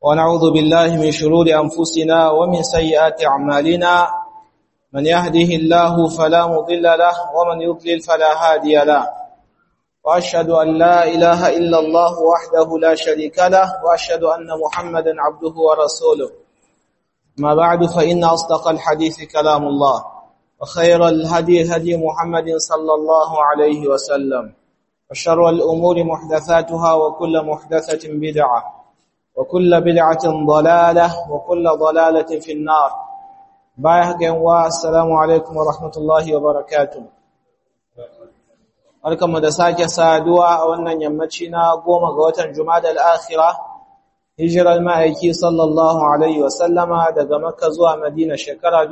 ونعوذ بالله من شرور أنفسنا ومن سيئات أعمالنا من يهده الله فلا مضل له ومن يضلل فلا هادي له وأشهد أن لا إله إلا الله وحده لا شريك له وأشهد أن محمدا عبده ورسوله ما بعد فإن أصدق الحديث كلام الله وخير الهدي هدي محمد صلى الله عليه وسلم وشر الأمور محدثاتها وكل محدثة بدعة وكل بدعة ضلالة وكل ضلالة في النار بايحك والسلام عليكم ورحمة الله وبركاته Barkanmu da sake saduwa a wannan yammaci na goma ga watan Jumada al-Akhira hijirar ma'aiki sallallahu alaihi wa sallama daga Makka zuwa Madina shekara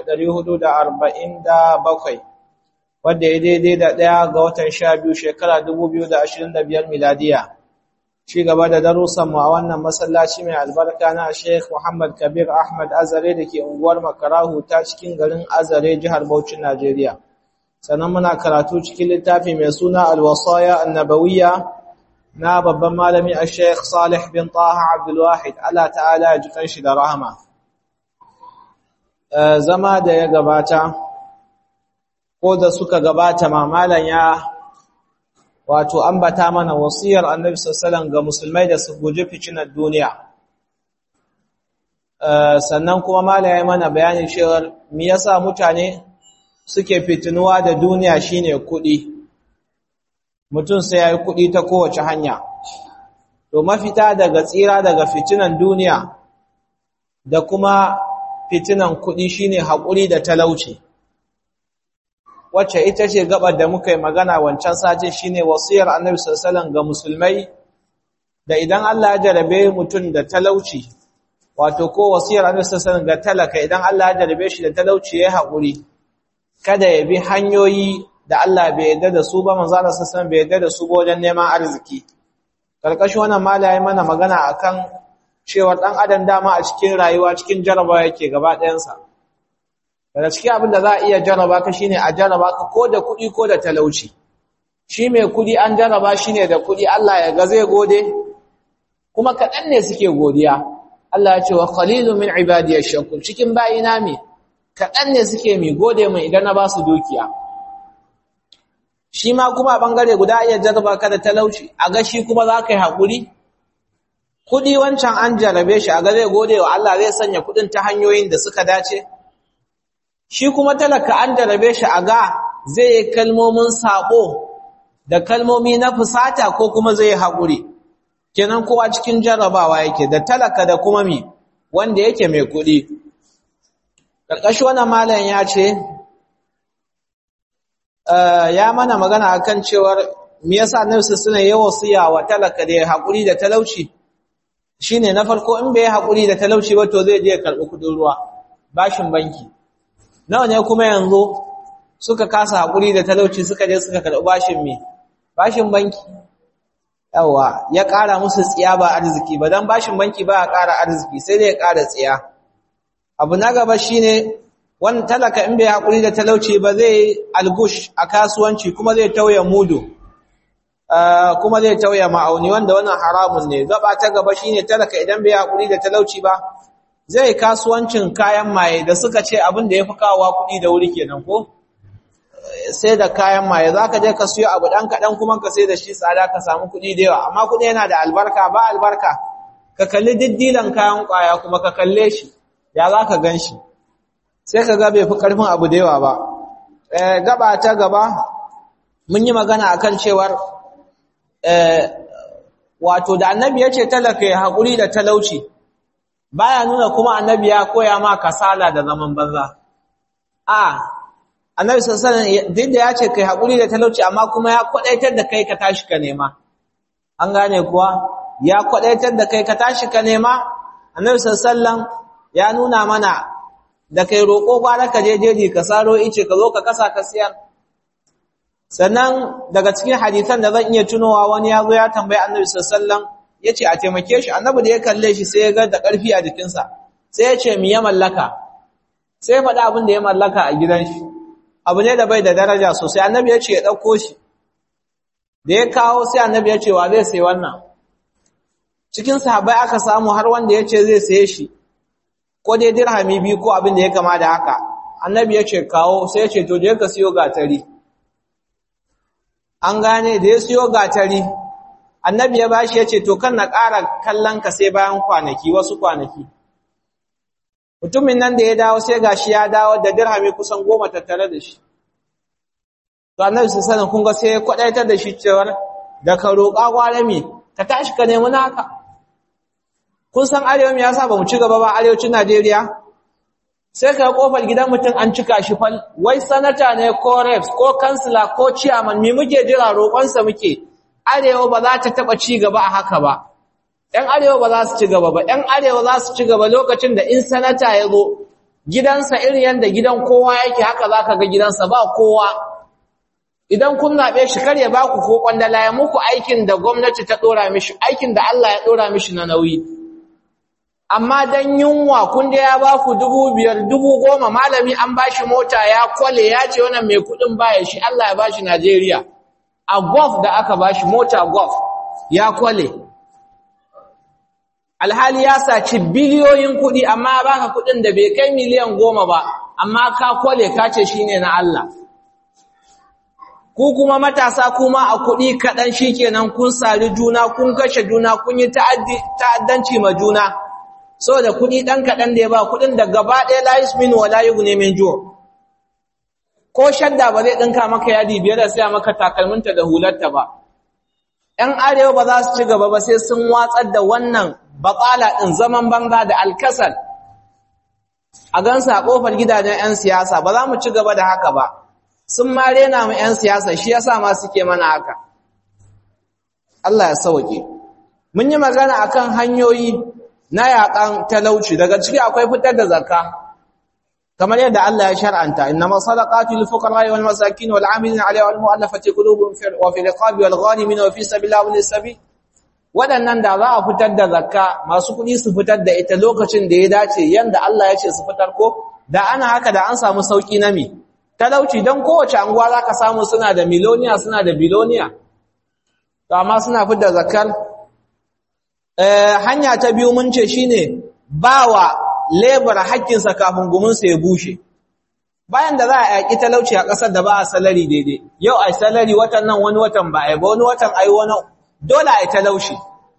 1447 wanda ya daidai da ɗaya ga watan 12 shekara 2025 miladiya ci gaba da darussan mu a wannan masallaci mai albarka na Sheikh Muhammad Kabir Ahmad Azare dake unguwar Makarahu ta cikin garin Azare jihar Bauchi Najeriya sannan muna karatu cikin littafi mai suna Al-Wasaya An-Nabawiyya na babban malami Sheikh Salih bin Taha Abdul Wahid Allah ta'ala ya jikan shi da rahama zama da ya gabata ko da suka gabata mamalan ya wato ambata mana wasiyar Annabi sallallahu ga musulmai da su guji ficinar duniya sannan kuma malaye mana bayanin cewa me yasa mutane suke fitinuwa da duniya shine kuɗi mutum sai yayi kuɗi ta kowace hanya to mafita daga tsira daga fitinan duniya da kuma fitinan kuɗi shine haƙuri da talauci wacce ita ce gabar da muka yi magana wancan sati shine wasiyar Annabi sallallahu ga musulmai da idan Allah ya jarabe mutum da talauci wato ko wasiyar Annabi sallallahu ga talaka idan Allah ya jarabe shi da talauci yayi haƙuri kada ya bi hanyoyi da Allah bai yarda da su ba manzo Allah sallallahu bai yarda da su ba wajen neman arziki karkashin wannan malaye mana magana akan cewa dan adam dama a cikin rayuwa cikin jarabawa yake gaba ɗayan sa daga cikin abin da za a iya jaraba ka shine a jaraba ka ko da kuɗi ko da talauci shi mai kuɗi an jaraba shi ne da kuɗi Allah ya ga zai gode kuma kaɗan ne suke godiya Allah ya ce wa qalilun min ibadiyash shakur cikin bayina me kaɗan ne suke mi gode mai idan na ba su dukiya shi ma kuma ɓangare guda iya jaraba ka da talauci a ga shi kuma za ka yi haƙuri kuɗi wancan an jarabe shi a ga zai gode wa Allah zai sanya kuɗin ta hanyoyin da suka dace shi kuma talaka an jarabe shi a ga zai yi kalmomin saɓo da kalmomi na fusata ko kuma zai yi haƙuri kenan kowa cikin jarabawa yake da talaka da kuma mi wanda yake mai kuɗi ƙarƙashi wannan malam ya ce ya mana magana akan cewar me yasa annabi suna yi wasiya wa talaka da haƙuri da talauci shine na farko in bai haƙuri da talauci ba to zai je karɓi kuɗin ruwa bashin banki nawa ne kuma yanzu suka kasa haƙuri da talauci suka je suka karɓi bashin me bashin banki yawa ya ƙara musu tsiya ba arziki ba dan bashin banki ba ya ƙara arziki sai dai ya ƙara tsiya abu na gaba shine wani talaka in bai haƙuri da talauci ba zai algush a kasuwanci kuma zai tauye mudu kuma zai tauye ma'auni wanda wannan haramun ne gaba ta gaba shine talaka idan bai haƙuri da talauci ba zai kasuwancin kayan maye da suka ce abin da yafi kawowa kuɗi da wuri kenan ko sai da kayan maye zaka je ka siyo abu dan kadan kuma ka sai da shi tsada ka samu kuɗi da yawa amma kuɗi yana da albarka ba albarka ka kalli diddilan kayan kwaya kuma ka kalle shi ya za ka gan shi sai ka ga bai fi ƙarfin abu da yawa ba gaba ta gaba mun yi magana a kan cewar wato da annabi ya ce talaka ya haƙuri da talauci baya nuna kuma annabi ya koya ma kasala da zaman banza a annabi sassanin duk da ya ce kai haƙuri da talauci amma kuma ya kwaɗaitar da kai ka tashi ka nema an gane kuwa ya kwaɗaitar da kai ka tashi ka nema annabi sassanin ya nuna mana da kai roƙo gwara ka je jeji ka saro ice ka zo ka kasa ka siyar sannan daga cikin hadisan da zan iya tunowa wani ya zo ya tambayi annabi sallallahu ya ce a taimake shi annabi da ya kalle shi sai ya ga da ƙarfi a jikinsa sai ya ce mi ya mallaka sai ya faɗi abin da ya mallaka a gidan shi abu ne da bai da daraja sosai annabi ya ce ya ɗauko shi da ya kawo sai annabi ya ce wa zai sai wannan cikin sahabbai aka samu har wanda ya ce zai saye shi ko dai dirhami biyu ko abin da ya kama da haka annabi ya ce kawo sai ya ce to je ka siyo gatari an gane da ya siyo gatari annabi ya bashi ya ce to kan na ƙara kallon ka sai bayan kwanaki wasu kwanaki mutumin nan da ya dawo sai gashi ya dawo da dirhami kusan goma tattare da shi to annabi sai sanin kun ga sai kwadaitar da shi cewar da ka roƙa gwarami ka tashi ka nemi naka kun san arewa me yasa ba mu ci gaba ba arewacin Najeriya sai ka kofar gidan mutum an cika shi fal wai sanata ne ko reps ko kansila ko chairman me muke jira roƙonsa muke arewa ba za ta taba ci gaba a haka ba ɗan arewa ba za su ci gaba ba ɗan arewa za su ci gaba lokacin da in sanata ya zo gidansa irin yanda gidan kowa yake haka za ka ga gidansa ba kowa idan kun zaɓe shi kar ya ba ku ko kwandala ya muku aikin da gwamnati ta ɗora mishi aikin da Allah ya ɗora mishi na nauyi amma dan yunwa kun da ya ba ku dubu biyar dubu goma malami an ba shi mota ya kwale ya ce wannan mai kuɗin baya shi Allah ya ba shi Najeriya a golf da aka ba shi mota golf ya kwale alhali ya saci biliyoyin kuɗi amma ba ka kuɗin da bai kai miliyan goma ba amma ka kwale ka ce shi ne na Allah ku kuma matasa kuma a kuɗi kaɗan shi kenan kun sari juna kun kashe juna kun yi ta'addanci ma juna saboda kuɗi ɗan kaɗan da ya ba kuɗin da gaba ɗaya layis min wa layu ne min juwa ko shadda ba zai ɗinka maka yadi biyar da siya maka takalminta da hularta ba ‘yan arewa ba za su ci gaba ba sai sun watsar da wannan baƙala ɗin zaman banza da alkasal a gansa a ƙofar gidajen ‘yan siyasa ba za mu ci gaba da haka ba sun ma rena mu ‘yan siyasa shi yasa ma suke mana haka Allah ya sauke mun yi magana akan hanyoyi na yaƙan talauci daga ciki akwai fitar da zakka kamar yadda Allah ya shar'anta innama sadaqatu lil fuqara wal masakin wal 'amilina 'alayha wal mu'allafati qulubuhum wa fil riqabi wal ghanimin wa fi sabilillahi wal sabil wadannan da za a fitar da zakka masu kuɗi su fitar da ita lokacin da ya dace yanda Allah ya ce su fitar ko da ana haka da an samu sauki na mi talauci dan kowace anguwa zaka samu suna da miloniya suna da biloniya to amma suna fitar zakkar eh hanya ta biyu mun ce shine bawa lebar haƙƙinsa kafin guminsa ya bushe bayan da za a yaƙi talauci a ƙasar da ba a salari daidai yau a salari watan nan wani watan ba a yi ba wani watan a yi wani dole a yi talauci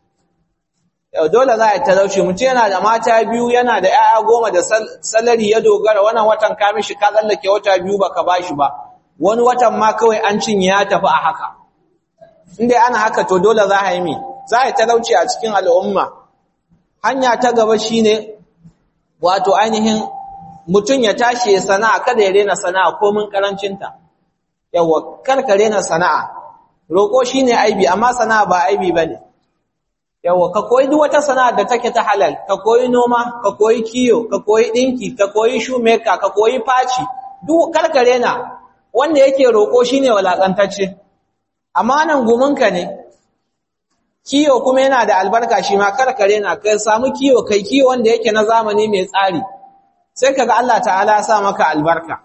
yau dole za a yi talauci mutum yana da mata biyu yana da 'ya'ya goma da salari ya dogara wannan watan ka mishi ka tsallake wata biyu baka ba shi ba wani watan ma kawai an cinye ya tafi a haka in dai ana haka to dole za a yi mi za a yi talauci a cikin al'umma hanya ta gaba shine wato ainihin mutum ya tashi ya sana'a kada ya rena sana'a komin karancinta yawa karka rena sana'a roƙo shine aibi amma sana'a ba aibi bane yawa ka koyi duk wata sana'a da take ta halal ka koyi noma ka koyi kiyo ka koyi dinki ka koyi shoemaker ka koyi faci duk karka rena wanda yake roƙo shine walakantacce amma nan gumunka ne kiyo kuma yana da albarka shi ma karkare na kai samu kiyo kai kiyo wanda yake na zamani mai tsari sai kaga Allah ta'ala ya sa maka albarka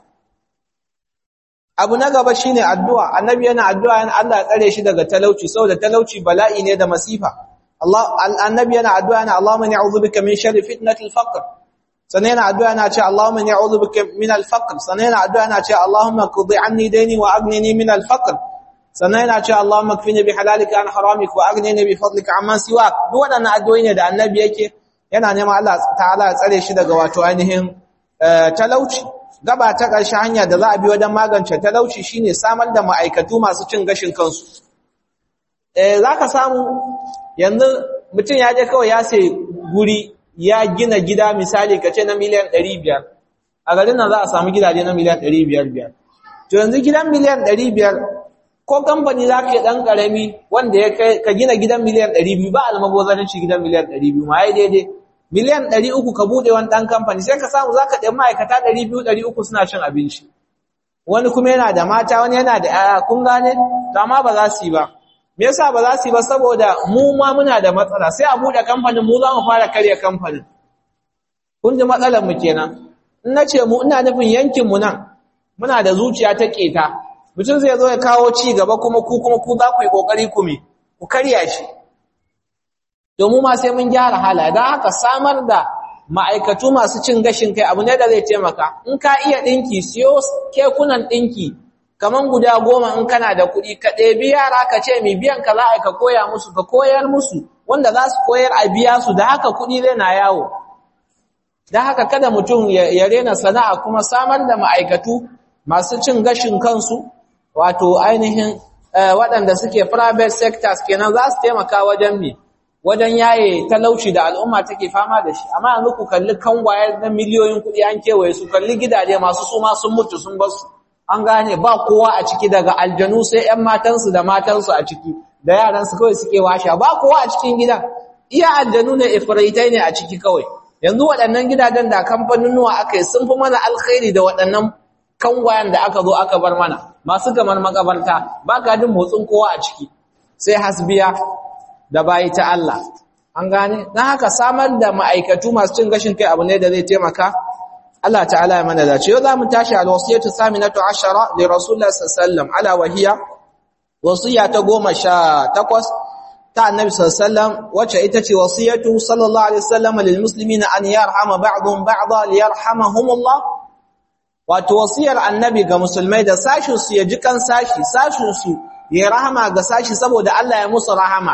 abu na gaba shine addu'a annabi yana addu'a yana Allah ya tsare shi daga talauci saboda talauci bala'i ne da masifa Allah annabi yana addu'a yana Allahumma inni a'udhu bika min sharri fitnatil faqr sannan yana addu'a yana ce Allahumma inni a'udhu bika min al-faqr sannan yana addu'a yana ce Allahumma qudi anni dayni wa aghnini min al-faqr sannan yana cewa Allahumma kfini bi halalika an haramika wa aghnini bi fadlika amman siwak duk waɗannan addu'o'i ne da annabi yake yana neman Allah ta'ala ya tsare shi daga wato ainihin talauci gaba ta ƙarshe hanya da za a bi wajen magance talauci shine samar da ma'aikatu masu cin gashin kansu eh zaka samu yanzu mutum ya je kawai ya sai guri ya gina gida misali kace na miliyan 500 a garin nan za a samu gidaje na miliyan 500 to yanzu gidan miliyan 500 ko kamfani za ka yi ɗan ƙarami wanda ya kai ka gina gidan miliyan ɗari biyu ba almabozarinci gidan miliyan ɗari biyu ma ya daidai miliyan ɗari uku ka buɗe wani ɗan kamfani sai ka samu za ka ɗan ma'aikata ɗari biyu ɗari uku suna cin abinci wani kuma yana da mata wani yana da ‘ya'ya kun gane to amma ba za su yi ba me yasa ba za su yi ba saboda mu ma muna da matsala sai a buɗe kamfanin mu za mu fara karya kamfanin kun ji matsalar mu kenan in na ce mu ina nufin yankin mu nan muna da zuciya ta keta mutum zai zo ya kawo ci gaba kuma ku kuma ku za ku yi kokari ku me ku karya shi domin ma sai mun gyara halaye don haka samar da ma'aikatu masu cin gashin kai abu ne da zai taimaka in ka iya ɗinki siyo kekunan ɗinki kaman guda goma in kana da kuɗi ka ɗebi yara ka ce mai biyan ka za a ka koya musu ka koyar musu wanda za su koyar a biya su da haka kuɗi zai na yawo da haka kada mutum ya rena sana'a kuma samar da ma'aikatu masu cin gashin kansu wato ainihin waɗanda suke private sectors kenan za su taimaka wajen me wajen yaye talauci da al'umma take fama da shi amma yanzu ku kalli kangwaye na miliyoyin kuɗi an kewaye su kalli gidaje masu suma sun mutu sun bar su an gane ba kowa a ciki daga aljanu sai ƴan matansu da matansu a ciki da yaransu kawai suke washa ba kowa a cikin gidan iya aljanu ne ifritai ne a ciki kawai yanzu waɗannan gidajen da kamfaninnuwa aka yi sun fi mana alkhairi da waɗannan kangwayen da aka zo aka bar mana masu kamar makabarta ba ka jin motsin kowa a ciki sai hasbiya da bayi ta Allah an gane dan haka samar da ma'aikatu masu cin gashin kai abu ne da zai taimaka Allah ta'ala ya mana dace yau zamu tashi al-wasiyatu saminatu ashara li rasulullah sallallahu alaihi wasallam ala wahiya wasiya ta 18 ta annabi sallallahu alaihi wasallam wacce ita ce wasiyatu sallallahu alaihi wasallam lil muslimina an yarhama ba'dhum ba'dha liyarhamahumullah wato wasiyar annabi ga musulmai da sashin su ya ji kan sashi sashin su ya rahama ga sashi saboda Allah ya musu rahama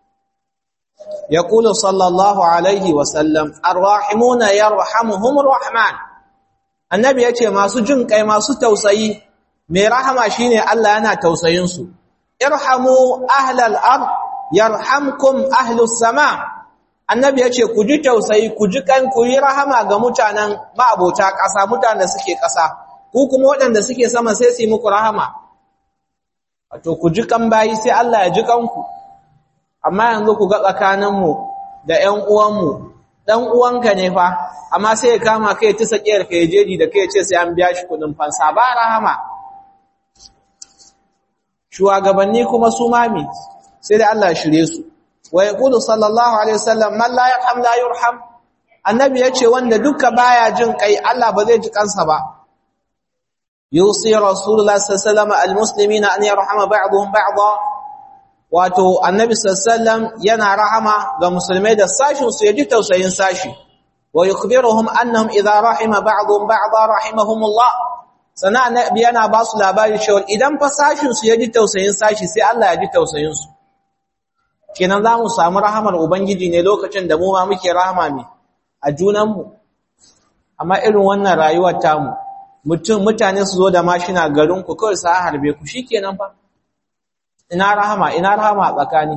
يقول صلى الله عليه وسلم الراحمون يرحمهم الرحمن annabi yace masu jin kai masu tausayi mai rahama shine Allah yana tausayin su irhamu ahlal ard yarhamkum ahlus sama annabi yace ku ji tausayi ku ji kan ku yi rahama ga mutanen ma'abota ƙasa mutanen da suke ƙasa ku kuma waɗanda suke sama sai su yi muku rahama wato ku ji kan bayi sai Allah ya ji kanku amma yanzu ku ga tsakaninmu da ƴan uwanmu dan uwanka ne fa amma sai ya kama kai ta sakiyar kai jeji da kai ce sai an biya shi kudin fansa ba rahama shugabanni kuma su mami sai da Allah shirye su wa yaqulu sallallahu alaihi wasallam man la yarham la yurham annabi yace wanda duka baya jin kai Allah ba zai ji kansa ba yusi rasulullah sallallahu alaihi wasallam almuslimina an yarhama ba'dhum ba'dha wato annabi sallallahu yana rahama ga musulmai da sashin su yaji tausayin sashi wa yukhbiruhum annahum idha rahima ba'dhum ba'dha rahimahumullah sana annabi yana ba su labari cewa idan fa sashin su yaji tausayin sashi sai Allah ya ji tausayin su kenan za mu samu rahamar ubangiji ne lokacin da mu ma muke rahama ne a junan mu amma irin wannan rayuwar tamu mutum mutane su zo da mashina garin ku kawai sa harbe ku shikenan fa ina rahama ina rahama a tsakani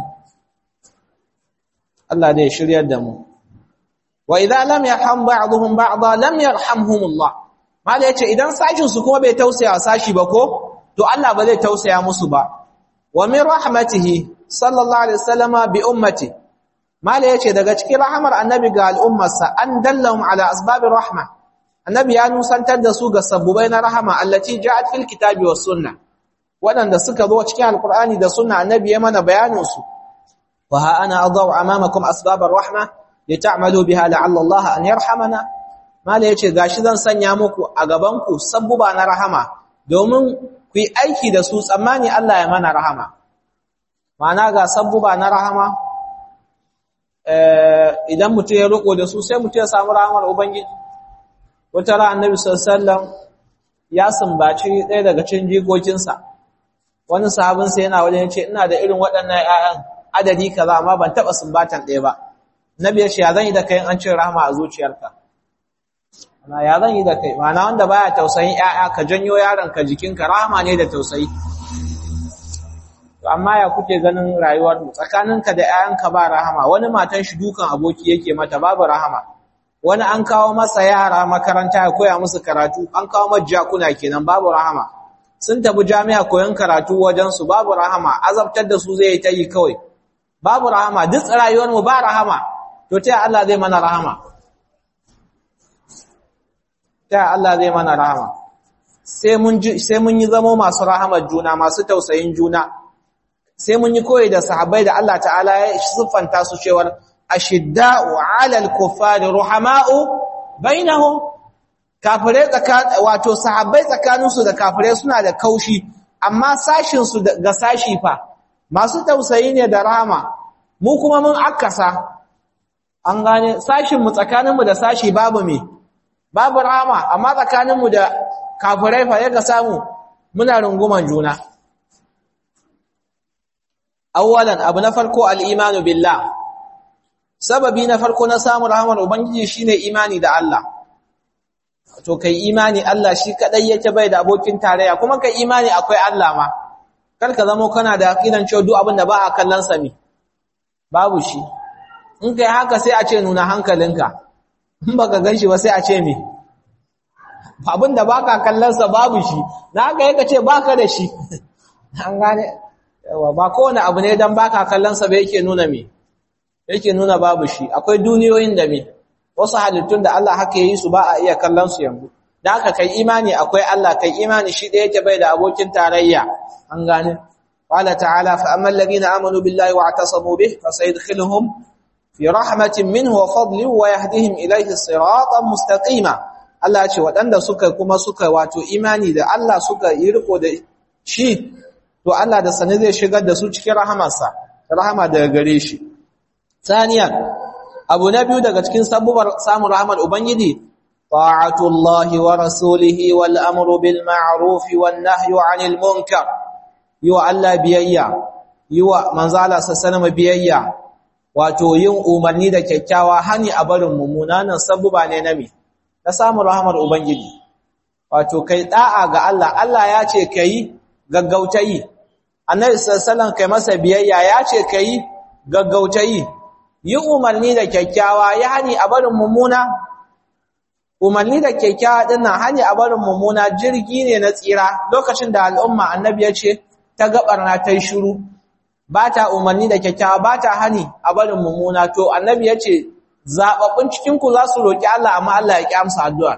Allah ne shiryar da mu wa idza lam yarham ba'dhum ba'dha lam yarhamhumullah mala yace idan sashin su kuma bai tausaya sashi ba ko to Allah ba zai tausaya musu ba wa min rahmatihi sallallahu alaihi wasallama bi ummati mala yace daga cikin rahamar annabi ga al'ummarsa an dallahum ala asbabir rahma annabi ya nusantar da su ga sabbubai na rahama allati ja'at fil kitabi was sunnah waɗanda suka zo cikin alkur'ani da sunna annabi ya mana bayanin su wa ha ana adaw amamakum asbabar rahma lit'amalu biha la'alla Allah an yarhamana mala yace gashi zan sanya muku a gaban ku sabbuba na rahama domin ku yi aiki da su tsammani Allah ya mana rahama ma'ana ga sabbuba na rahama eh idan mutum ya roko da su sai mutum ya samu rahamar ubangiji wata ran annabi sallallahu alaihi wasallam ya sumbaci ɗaya daga cikin jikokinsa wani sahabinsa yana wajen yace ina da irin waɗannan ƴaƴan adadi kaza amma ban taba sumbatan ɗaya ba nabi ya ce ya zan yi da kai an cin rahama a zuciyarka ana ya zan yi da kai ma'ana wanda baya tausayin ƴaƴa ka janyo yaron ka jikinka rahama ne da tausayi to amma ya kuke ganin rayuwar mu tsakaninka da ƴaƴanka ba rahama wani matan shi dukan aboki yake mata babu rahama wani an kawo masa yara makaranta ya koya musu karatu an kawo majjakuna kenan babu rahama sun tafi jami'a koyon karatu wajensu babu rahama azabtar da su zai ta yi kawai babu rahama duk rayuwarmu ba rahama to ta Allah zai mana rahama ta Allah zai mana rahama sai mun sai mun yi zamo masu rahamar juna masu tausayin juna sai mun yi koyi da sahabbai da Allah ta'ala ya siffanta su cewar ashidda'u 'alal kuffari ruhama'u bainahum kafirai wato sahabbai tsakaninsu da kafirai suna da kaushi amma sashinsu ga sashi fa masu tausayi ne da rahama mu kuma mun akasa an gane sashin mu tsakanin mu da sashi babu me babu rahama amma tsakanin mu da kafirai fa yaga samu muna runguman juna awwalan abu na farko al-imanu billah sababi na farko na samun rahmar ubangiji shine imani da Allah to kai imani Allah shi kadai yake bai da abokin tarayya kuma kai imani akwai Allah ma kar ka zamo kana da aqidan cewa duk abin da ba a kallon sa me babu shi in kai haka sai a ce nuna hankalinka in baka ganshi ba sai a ce me abin da baka kallon sa babu shi na haka yake ce baka da shi an gane yawa ba kowane abu ne dan baka kallon sa ba yake nuna me yake nuna babu shi akwai duniyoyin da me wasu halittun da Allah haka yi su ba a iya kallon su yanzu da haka kai imani akwai Allah kai imani shi da yake bai da abokin tarayya an gane qala ta'ala fa ammal ladina amanu billahi wa atasamu bih fasayadkhiluhum fi rahmatin minhu wa fadlin wa yahdihim ilayhi siratan mustaqima Allah ce waɗanda suka kuma suka wato imani da Allah suka yi riko da shi to Allah da sane zai shigar da su cikin rahamarsa rahama daga gare shi saniyan abu na biyu daga cikin sabuwar samun rahmar ubangiji ta'atullahi wa rasulihi wal amru bil ma'ruf wan nahyu 'anil munkar yiwa Allah biyayya yiwa manzala sallama biyayya wato yin umarni da kyakkyawa hani a barin mummunan sabuba ne na me na samun rahmar ubangiji wato kai da'a ga Allah Allah ya ce kai gaggautayi annabi sallallahu kai masa biyayya ya ce kai gaggautayi yi umarni da kyakkyawa ya hani a barin mummuna umarni da kyakkyawa dinnan hani a barin mummuna jirgi ne na tsira lokacin da al'umma annabi ya ce ta gabarna ta yi shiru ba ta umarni da kyakkyawa ba ta hani a barin mummuna to annabi ya ce zaɓaɓɓun cikinku za su roƙi Allah amma Allah ya ƙi amsa addu'a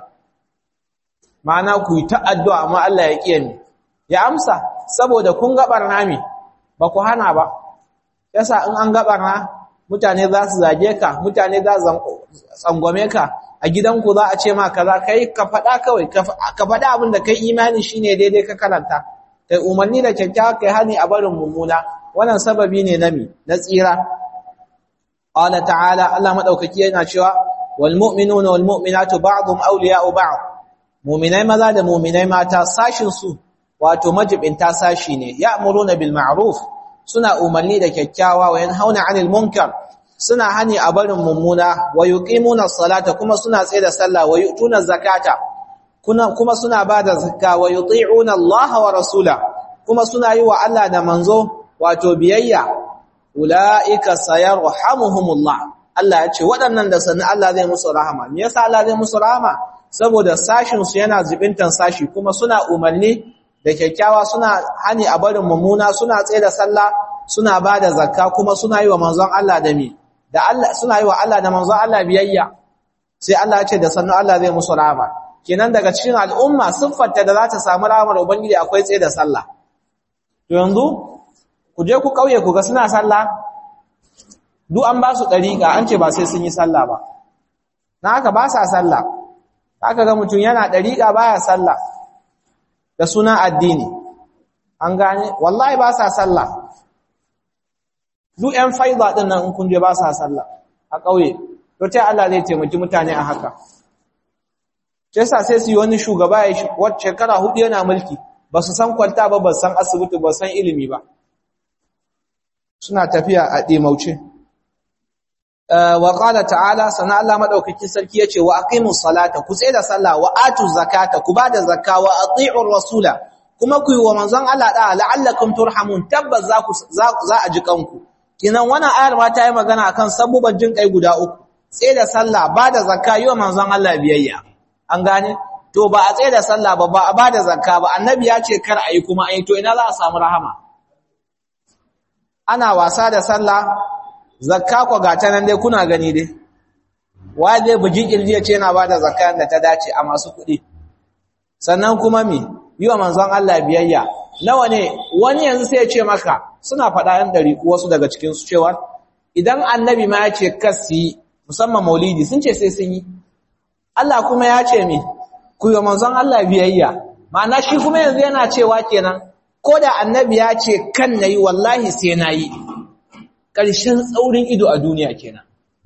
ma'ana ku yi ta addu'a amma Allah ya ƙi ya amsa saboda kun gabarna me ba ku hana ba yasa in an gabarna mutane za su zage ka mutane za su tsangwame ka a gidanku za a ce ma kaza kai ka faɗa kawai ka faɗa abin da kai imani shine daidai ka karanta kai umarni da kyakkyawa kai hani a barin mummuna wannan sababi ne na mi na tsira qala ta'ala Allah madaukaki yana cewa wal mu'minuna wal mu'minatu ba'dhum awliya'u ba'd mu'minai maza da mu'minai mata sashin su wato majibinta sashi ne ya'muruna bil ma'ruf suna umarni da kyakkyawa wa yanhauna 'anil munkar suna hani a barin mummuna wa yuqimuna salata kuma suna tsaye da sallah wa yu'tuna zakata kuma suna bada zakka wa yuti'una Allah wa rasula kuma suna yi wa Allah da manzo wato biyayya ulaika sayarhamuhumullah Allah ya ce waɗannan da sanin Allah zai musu rahama me yasa Allah zai musu rahama saboda sashin su yana zubintan sashi kuma suna umarni da kyakkyawa suna hani a barin mummuna suna tsaye da sallah suna bada zakka kuma suna yi wa manzon Allah da mi da Allah suna yi wa Allah da manzon Allah biyayya sai Allah ya ce da sannu Allah zai musu rahama kenan daga cikin al'umma siffarta da za ta samu rahamar ubangiji akwai tsaye da sallah to yanzu ku je ku kauye ku ga suna sallah duk an ba su dariƙa an ce ba sai sun yi sallah ba na haka ba sa sallah haka ga mutum yana dariƙa baya sallah da sunan addini an gane wallahi ba sa sallah duk ƴan faida din nan in kun je ba sa sallah a ƙauye to ta Allah zai taimaki mutane a haka sai sa sai su yi wani shugaba ya wacce shekara hudu yana mulki ba su san kwalta ba ba san asibiti ba san ilimi ba suna tafiya a ɗimauce wa qala ta'ala sana Allah madaukakin sarki yace wa aqimus salata ku tsaye da sallah wa atu zakata ku bada zakka wa ati'ur rasula kuma ku yi wa manzon Allah da la'allakum turhamun tabbas za ku za a ji kanku kinan wannan ayar ma ta yi magana akan sabuban jin kai guda uku tsaye da sallah bada zakka yi wa manzon Allah biyayya an gane to ba a tsaye da sallah ba ba a bada zakka ba annabi ya ce kar ayi kuma ayi to ina za a samu rahama ana wasa da sallah zakka ko gata nan dai kuna gani dai waje buji kirji yace yana bada zakka da ta dace a masu kuɗi sannan kuma me yiwa manzon Allah biyayya nawa ne wani yanzu sai ya ce maka suna faɗa yan dari wasu daga cikin su cewa idan annabi ma ya ce kasi musamman maulidi sun ce sai sun yi Allah kuma ya ce me ku yi manzon Allah biyayya ma'ana shi kuma yanzu yana cewa kenan ko da annabi ya ce kan nayi wallahi sai nayi ƙarshen tsaurin ido a duniya kenan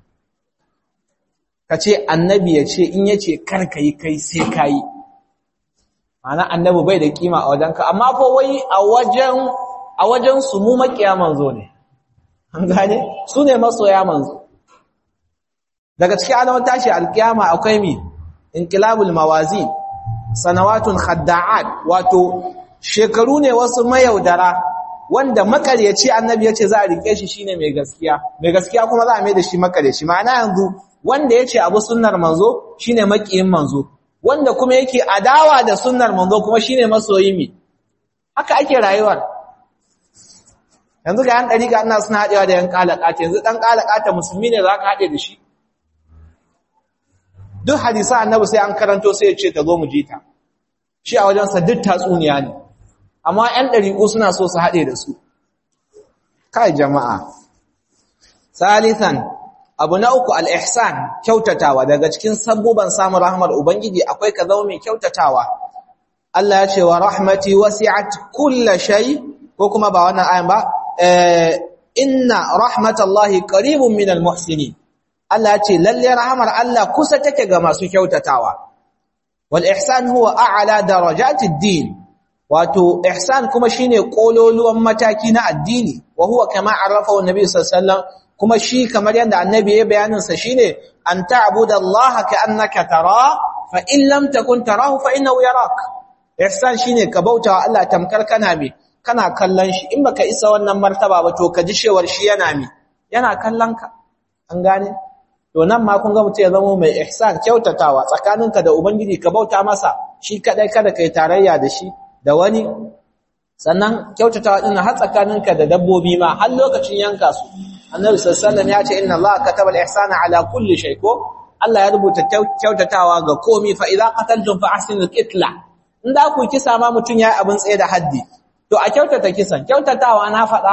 ka ce annabi ya ce in ya ce kar ka yi kai sai ka yi ma'ana annabi bai da kima a wajenka amma fa wai a wajen a wajen su mu makiya manzo ne an gane su ne masoya manzo daga cikin alamun tashi alkiyama akwai mi inqilabul mawazin sanawatun khadda'at wato shekaru ne wasu mayaudara wanda makaryaci annabi yace za a rike shi shine mai gaskiya mai gaskiya kuma za a mai da shi makaryaci ma'ana yanzu wanda yace abu sunnar manzo shine makiyin manzo wanda kuma yake adawa da sunnar manzo kuma shine masoyi mi haka ake rayuwar yanzu ga yan dariƙa ina suna haɗewa da yan kalakata yanzu dan kalakata musulmi ne za ka haɗe da shi duk hadisa annabi sai an karanto sai ya ce ta zo mu ji ta shi a wajensa duk tatsuniya ne amma ƴan ɗariƙu suna so su haɗe da su kai jama'a salisan abu na uku al-ihsan kyautatawa daga cikin sabbuban samun rahmar ubangiji akwai ka zama mai kyautatawa Allah ya ce wa rahmati wasi'at kulla shay ko kuma ba wannan ayan ba inna rahmatallahi qaribun minal muhsinin Allah ya ce lalle rahamar Allah kusa take ga masu kyautatawa wal ihsan huwa a'la darajatid din wato ihsan kuma shine kololuwan mataki na addini wa huwa kama arafahu annabi sallallahu alaihi wasallam kuma shi kamar yadda annabi ya bayanin sa shine an ta'budallaha ka'annaka tara fa in lam takun tarahu fa innahu yarak ihsan shine ka bautawa Allah tamkar kana me kana kallon shi in baka isa wannan martaba ba to ka ji shewar shi yana me yana kallon ka an gane to nan ma kun ga mutum ya zama mai ihsan kyautatawa tsakaninka da ubangiji ka bauta masa shi kadai kada kai tarayya da shi da wani sannan kyautatawa din har tsakaninka da dabbobi ma har lokacin yanka su annabi sallallahu alaihi ya ce inna allaha kataba al-ihsana ala kulli shay ko Allah ya rubuta kyautatawa ga komai fa idza qataltum fa ahsinul qitla in da ku kisa ma mutun yayi abin tsaye da haddi to a kyautata kisan kyautatawa na faɗa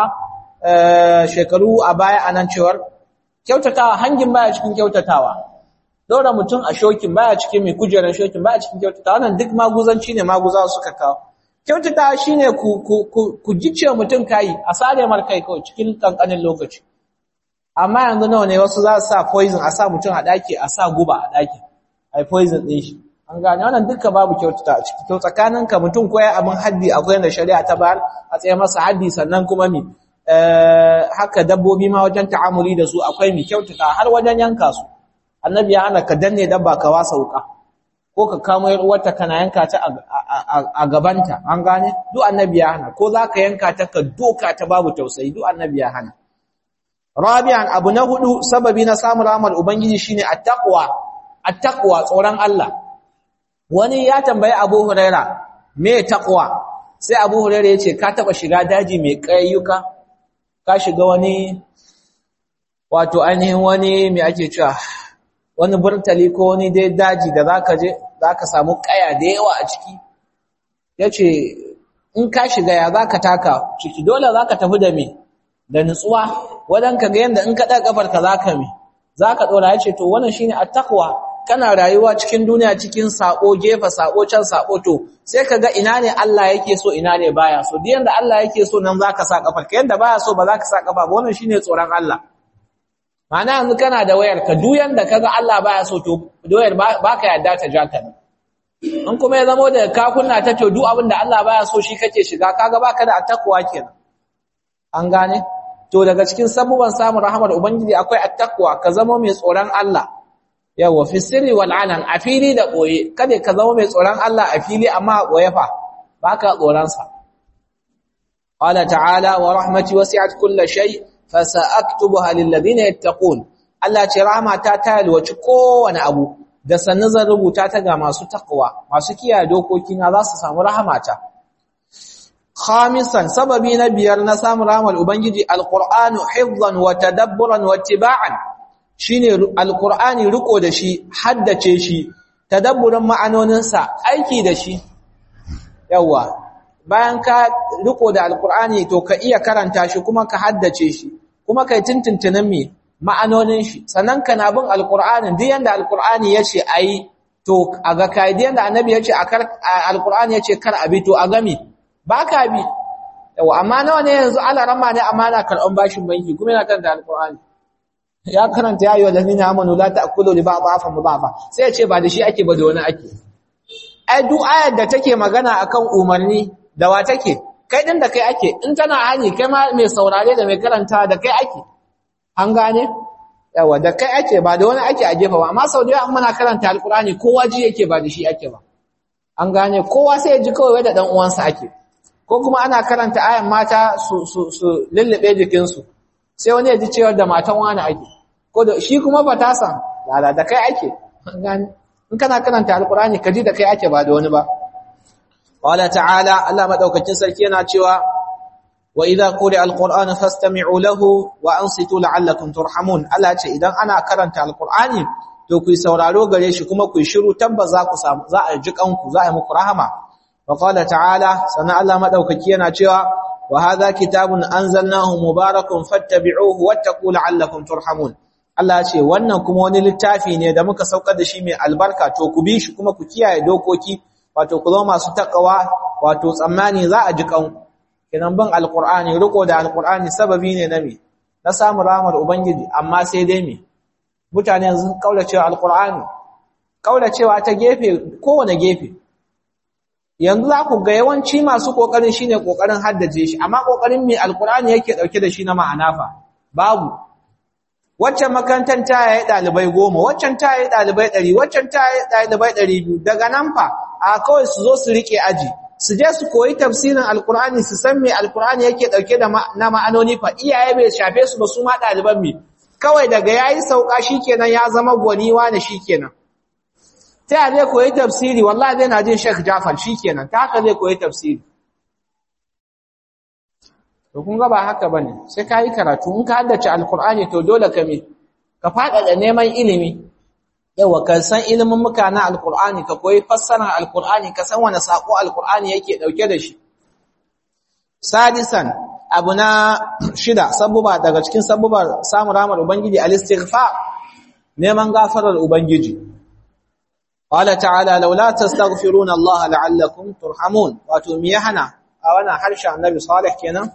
shekaru a baya anan cewar kyautatawa hangin baya cikin kyautatawa dora mutum a shokin baya cikin mai kujerar shokin baya cikin kyautatawa wannan duk maguzanci ne maguzawa suka kawo kyautatawa shine ku ku ku, ku gice mutum kai a sare mar kai kawai cikin kankanin lokaci amma yanzu nawa ne wasu za su sa poison a sa mutum a daki a sa guba a daki ai poison din shi an gane wannan duka babu kyautata a ciki to tsakaninka mutum ko ya abin haddi akwai da shari'a ta bayar a tsaye masa haddi sannan kuma mi haka dabbobi ma wajen ta'amuli da su akwai mi kyautata har wajen yanka su annabi ya hana ka danne dabba ka wasa wuka ko ka kamo yar uwarta kana yanka ta a gabanta an gane duk annabi ya hana ko zaka yanka ta ka doka ta babu tausayi duk annabi ya hana rabi'an abu na hudu sababi na samun rahmar ubangiji shine attaqwa attaqwa tsoron Allah wani ya tambayi Abu Huraira me taqwa sai Abu Huraira yace ka taba shiga daji mai kayyuka ka shiga wani wato ainihin wani me ake cewa wani burtali ko wani dai daji da zaka je zaka samu kaya da yawa a ciki yace in ka shiga ya zaka taka ciki dole zaka tafi da me da nutsuwa wadan ka ga yanda in ka daga kafarka zaka me zaka dora yace to wannan shine at-taqwa kana rayuwa cikin duniya cikin sako gefa sako can sako to sai kaga ina ne Allah yake so ina ne baya so duk yanda Allah yake so nan zaka sa kafar ka yanda baya so ba zaka sa kafa ba wannan shine tsoron Allah ma'ana yanzu kana da wayar ka duk yanda kaga Allah baya so to wayar baka yadda ta ja ka in kuma ya zama da ka kunna ta to duk abin da Allah baya so shi kake shiga kaga baka da attaqwa kenan an gane to daga cikin sabuban samun rahmar ubangiji akwai attaqwa ka zama mai tsoron Allah yawa fi sirri wal alan a fili da boye kada ka zama mai tsoron Allah a fili amma a boye fa baka tsoron sa qala ta'ala wa rahmati wasi'at kulli shay fa sa'aktubuha lil ladina yattaqun Allah ce rahmata ta yalwaci kowane abu da sannan zan rubuta ta ga masu takwa masu kiyaye dokoki na za su samu rahmata khamisan sababi na biyar na samun rahmar ubangiji alqur'anu hifdhan wa tadabburan wa ittiba'an shine alqur'ani riko da shi haddace shi tadabburin ma'anoninsa aiki da shi yawa bayan ka riko da alqur'ani to ka iya karanta shi kuma ka haddace shi kuma kai tintintinin me ma'anonin shi sannan kana bin alqur'ani duk yanda alqur'ani yace ayi to aga kai duk yanda annabi yace alqur'ani yace kar abi to aga me baka bi yawa amma nawa ne yanzu alarama ne amma na karɓan bashin banki kuma yana karanta alƙur'ani ya karanta ya yi wa lalina amanu la ta'kulu li ba'd afa mudafa sai ya ce ba da shi ake ba da wani ake ai duk ayar da take magana akan umarni da wa take kai din da kai ake in tana hani kai ma mai saurare da mai karanta da kai ake an gane yawa da kai ake ba da wani ake a gefa ba amma sau da yawa muna karanta alkurani kowa ji yake ba da shi ake ba an gane kowa sai ya ji kawai da dan uwansa ake ko kuma ana karanta ayan mata su su su lullube jikinsu sai wani ya ji cewa da matan wani ake ko da shi kuma ba ta san lala da kai ake an gane in kana karanta alkurani ka ji da kai ake ba da wani ba qala ta'ala Allah madaukakin sarki yana cewa wa idza quri'a alqur'anu fastami'u lahu wa ansitu la'allakum turhamun Allah ce idan ana karanta alqur'ani to ku sauraro gare shi kuma ku shiru tabba za ku samu za a ji kanku za a yi muku rahama wa qala ta'ala sana Allah madaukaki yana cewa wa hadha kitabun anzalnahu mubarakun fattabi'uhu wattaqu la'allakum turhamun Allah ce wannan kuma wani littafi ne da muka saukar da shi mai albarka to ku bi shi kuma ku kiyaye dokoki wato ku zama masu takawa wato tsammani za a ji kanku kenan bin alqur'ani riko da alqur'ani sababi ne na me na samu rahmar ubangiji amma sai dai me mutane yanzu kaulacewa alqur'ani kaulacewa ta gefe kowane gefe yanzu za ku ga yawanci masu kokarin shine kokarin haddace shi amma kokarin me alqur'ani yake dauke da shi na ma'ana fa babu waccan makarantar ta yayi dalibai goma waccan ta yayi dalibai 100 waccan ta yayi dalibai 200 daga nan fa a kawai su zo su rike aji su je su koyi tafsirin alkur'ani su san me alkur'ani yake dauke da na ma'anoni fa iyaye bai shafe su ba su ma daliban mi kawai daga yayi sauka shikenan ya zama gwani wani shikenan ta ya zai koyi tafsiri wallahi zai na jin Sheikh Jafar shikenan ta haka zai koyi tafsiri to kun ga ba haka bane sai kai karatu in ka haddace alkur'ani to dole ka me ka fada da neman ilimi yawa ka san ilimin muka na alkur'ani ka koyi fassarar alkur'ani ka san wani sako alkur'ani yake dauke da shi sadisan abu na shida sabuba daga cikin sabubar samun ramar ubangiji al-istighfar neman gafarar ubangiji qala ta'ala laula tastaghfiruna Allah la'allakum turhamun wato me hana a wannan harshen annabi salih kenan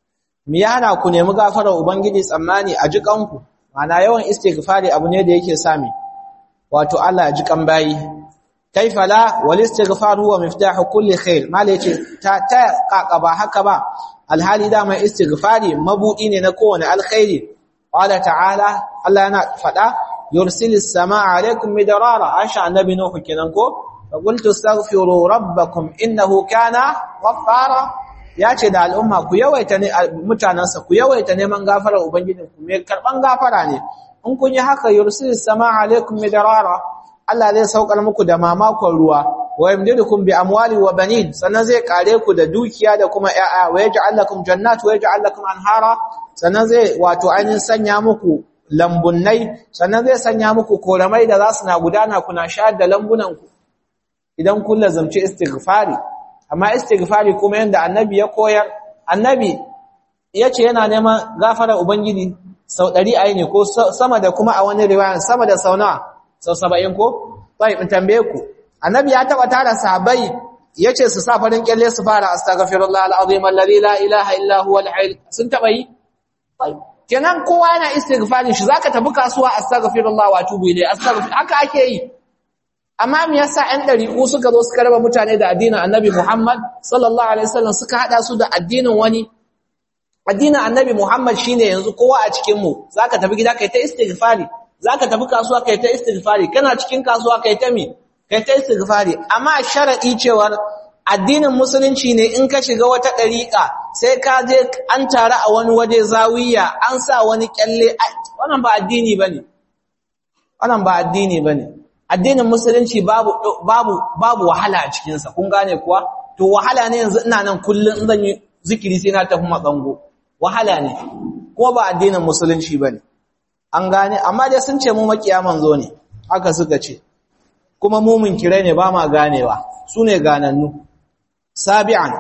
me hana ku nemi gafarar ubangiji tsammani a jikanku mana yawan istighfari abu ne da yake sami wato Allah ya ji kan bayi kaifa la wal istighfar huwa miftahu kulli khair mala yace ta ta kaka ba haka ba alhali da mai istighfari mabudi ne na kowane alkhairi qala ta'ala Allah yana fada yursilis samaa alaikum midrara asha annabi nuhu kenan ko qultu astaghfiru rabbakum innahu kana ghaffara yace da al'umma ku yawaita ne mutanansa ku yawaita neman gafarar ubangijinku me karban gafara ne in kun yi haka yursilis samaa alaikum midrara Allah zai saukar muku da mamakon ruwa wa yamdidukum bi amwali wa banin sannan zai kare ku da dukiya da kuma ƴaƴa wa yaj'al lakum jannat wa yaj'al lakum anhara sannan zai wato ainihin sanya muku lambunnai sannan zai sanya muku koramai da za su na gudana kuna shayar da lambunan ku idan kun lazumci istighfari amma istighfari kuma yanda annabi ya koyar annabi yace yana neman gafara ubangiji sau 100 ayi ne ko sama da kuma a wani riwaya sama da sau nawa sau saba'in ko? Bai, in tambaye ku, annabi ya taɓa tara sahabai ya ce su sa farin kyalle su fara astagfirullah al'azim alladhi la ilaha illa huwa al sun taɓa yi? Bai, kenan kowa yana istighfarin shi zaka tafi kasuwa astaghfirullah wa tubu ilayhi astaghfir haka ake yi. Amma me yasa ɗan ɗariƙu suka zo suka raba mutane da addinin Annabi Muhammad sallallahu alaihi wasallam suka hada su da addinin wani addinin Annabi Muhammad shine yanzu kowa a cikin mu zaka tafi gida kai ta istighfari zaka tafi kasuwa kai ta istighfari kana cikin kasuwa kai ta mi kai ta istighfari amma sharadi cewar addinin musulunci ne in ka shiga wata dariqa sai ka je an tare a wani waje zawiya an sa wani kyalle wannan ba addini bane wannan ba addini bane addinin musulunci babu babu babu wahala a cikin sa kun gane kuwa to wahala ne yanzu ina nan kullun in zan yi zikiri sai na tafi matsango wahala ne kuma ba addinin musulunci bane an gane amma dai sun ce mu makiya manzo ne haka suka ce kuma mu munkirai ne ba ma ganewa su ne ganannu sabi'an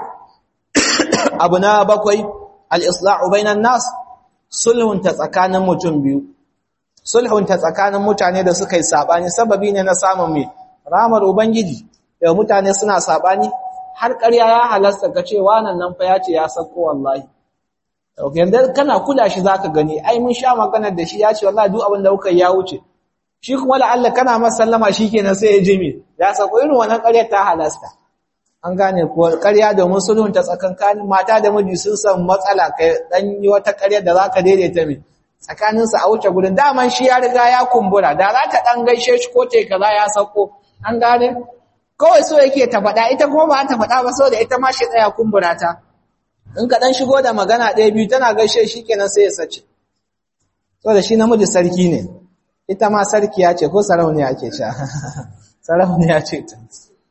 abu na bakwai al-islahu bainan nas sulhun ta tsakanin mutum biyu sulhun ta tsakanin mutane da suka yi sabani sababi ne na samun mai ramar ubangiji yau mutane suna sabani har ƙarya ya halasta ka ce wannan nan fa ya ce ya sako wallahi yanda kana kula shi zaka gani ai mun sha maganar da shi ya ce wallahi duk abin da kuka ya wuce shi kuma la Allah kana masa sallama shikenan sai ya jimi ya sako irin wannan ƙarya ta halasta an gane ko ƙarya domin sulhun ta tsakankanin mata da miji sun san matsala kai dan yi wata ƙarya da zaka daidaita mi tsakanin su a wuce gurin daman shi ya riga ya kumbura da za ta dan gaishe shi ko te kaza ya sako an gane kawai so yake ta faɗa ita kuma ba ta faɗa ba saboda ita ma shi ɗaya kumbura ta in ka dan shigo da magana ɗaya biyu tana gaishe shi kenan sai ya sace saboda shi namiji sarki ne ita ma sarkiya ce ko sarauniya ce sha sarauniya ce ta